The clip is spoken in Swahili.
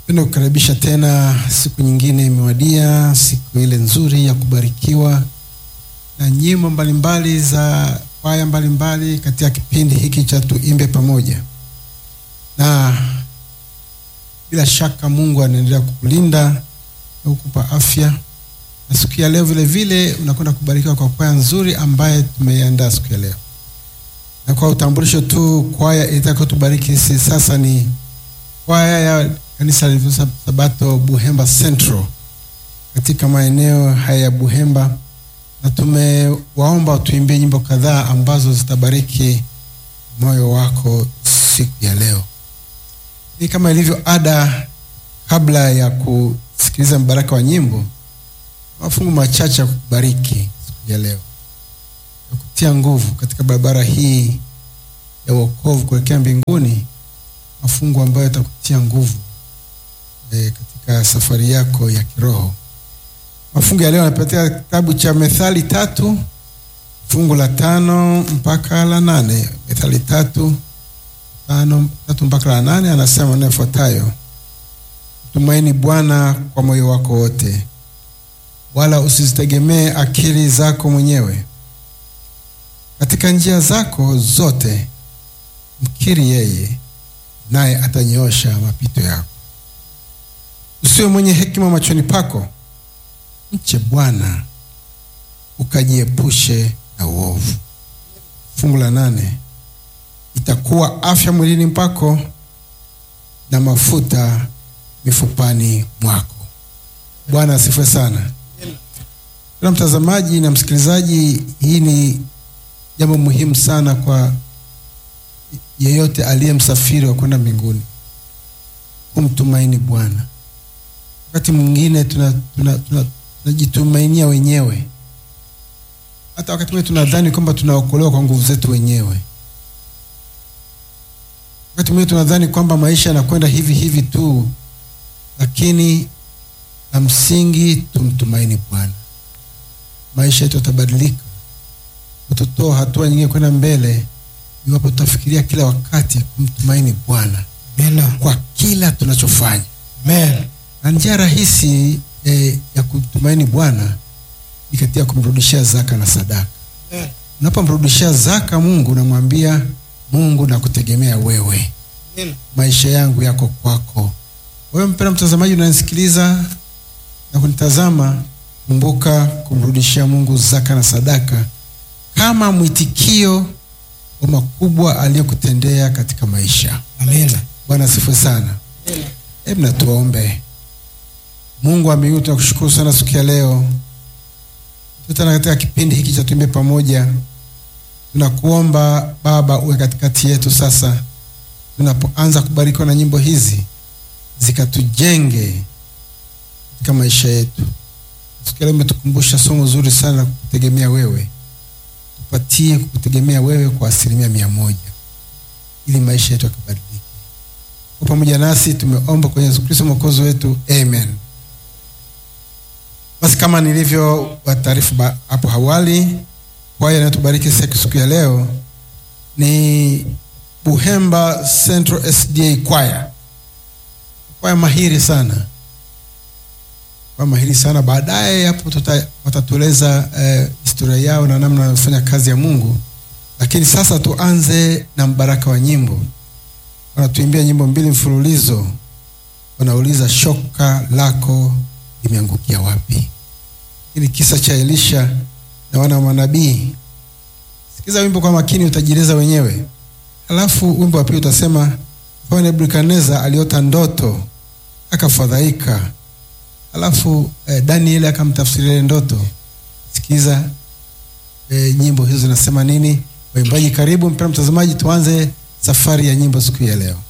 Penda kukaribisha tena, siku nyingine imewadia, siku ile nzuri ya kubarikiwa na nyimbo mbalimbali za kwaya mbalimbali katika kipindi hiki cha tuimbe pamoja, na bila shaka Mungu anaendelea kukulinda na kukupa afya, na siku ya leo vile vile unakwenda kubarikiwa kwa kwaya nzuri ambaye tumeiandaa siku ya leo. Na kwa utambulisho tu, kwaya itakayotubariki sisi sasa ni kwaya ya kanisa la Sabato Buhemba Central katika maeneo haya ya Buhemba, na tumewaomba tuimbie nyimbo kadhaa ambazo zitabariki moyo wako siku ya leo. Ni kama ilivyo ada, kabla ya kusikiliza mbaraka wa nyimbo, mafungu machache ya kubariki siku ya leo, ya kutia nguvu katika barabara hii ya wokovu kuelekea mbinguni, mafungu ambayo yatakutia nguvu e, katika safari yako ya kiroho. Mafungu ya leo yanapatia kitabu cha Methali tatu fungu la tano mpaka la nane. Methali tatu tano tatu mpaka la nane, anasema maneno yafuatayo: mtumaini Bwana kwa moyo wako wote, wala usizitegemee akili zako mwenyewe. Katika njia zako zote mkiri yeye, naye atanyoosha mapito yako. Usiwe mwenye hekima machoni pako, mche Bwana ukajiepushe na uovu. Fungu la nane, itakuwa afya mwilini mpako na mafuta mifupani mwako. Bwana asifiwe sana. Kuna mtazamaji na msikilizaji, hii ni jambo muhimu sana kwa yeyote aliye msafiri wa kwenda mbinguni, kumtumaini Bwana. Wakati mwingine tunajitumainia tuna, tuna, tuna wenyewe. Hata wakati mwingine tunadhani kwamba tunaokolewa kwa nguvu zetu wenyewe. Wakati mwingine tunadhani kwamba maisha yanakwenda hivi hivi tu, lakini la msingi tumtumaini Bwana. Maisha yetu yatabadilika, utatoa hatua nyingine kwenda mbele iwapo tutafikiria kila wakati kumtumaini Bwana kwa kila tunachofanya. Amen. Na njia rahisi eh, ya kumtumaini Bwana ni katika kumrudishia zaka na sadaka. Amen. Unapomrudishia zaka Mungu, unamwambia Mungu, nakutegemea wewe, Amen. maisha yangu yako kwako. Wewe mpendwa mtazamaji, unanisikiliza na kunitazama, kumbuka kumrudishia Mungu zaka na sadaka kama mwitikio wa makubwa aliyokutendea katika maisha. Amen. Bwana asifiwe sana. Hebu na tuombe. Mungu wa mbinguni, tunakushukuru sana siku ya leo tena katika kipindi hiki cha tuimbe pamoja. Tunakuomba Baba uwe katikati yetu sasa, tunapoanza kubarikiwa na nyimbo hizi zikatujenge katika maisha yetu. Siku ya leo umetukumbusha somo zuri sana la kukutegemea wewe. Tupatie kukutegemea wewe kwa asilimia mia moja ili maisha yetu yakabadilike. Kwa pamoja nasi tumeomba kwenye Yesu Kristo mwokozi wetu, amen. Basi kama nilivyo wataarifu hapo awali, kwaya inayotubariki siku ya leo ni Buhemba Central SDA kwaya, kwaya mahiri sana, kwaya mahiri sana. Baadaye hapo watatueleza eh, historia yao na namna wanavyofanya kazi ya Mungu, lakini sasa tuanze na mbaraka wa nyimbo. Wanatuimbia nyimbo mbili mfululizo, wanauliza shoka lako limeangukia wapi? Hili kisa cha Elisha na wana wa manabii. Sikiza wimbo kwa makini, utajieleza wenyewe. Halafu wimbo wa pili utasema kwa Nebukadneza aliota ndoto akafadhaika, halafu eh, Danieli akamtafsiria ile ndoto. Sikiza eh, nyimbo hizo zinasema nini. Waimbaji karibu, mpendwa mtazamaji, tuanze safari ya nyimbo siku ya leo.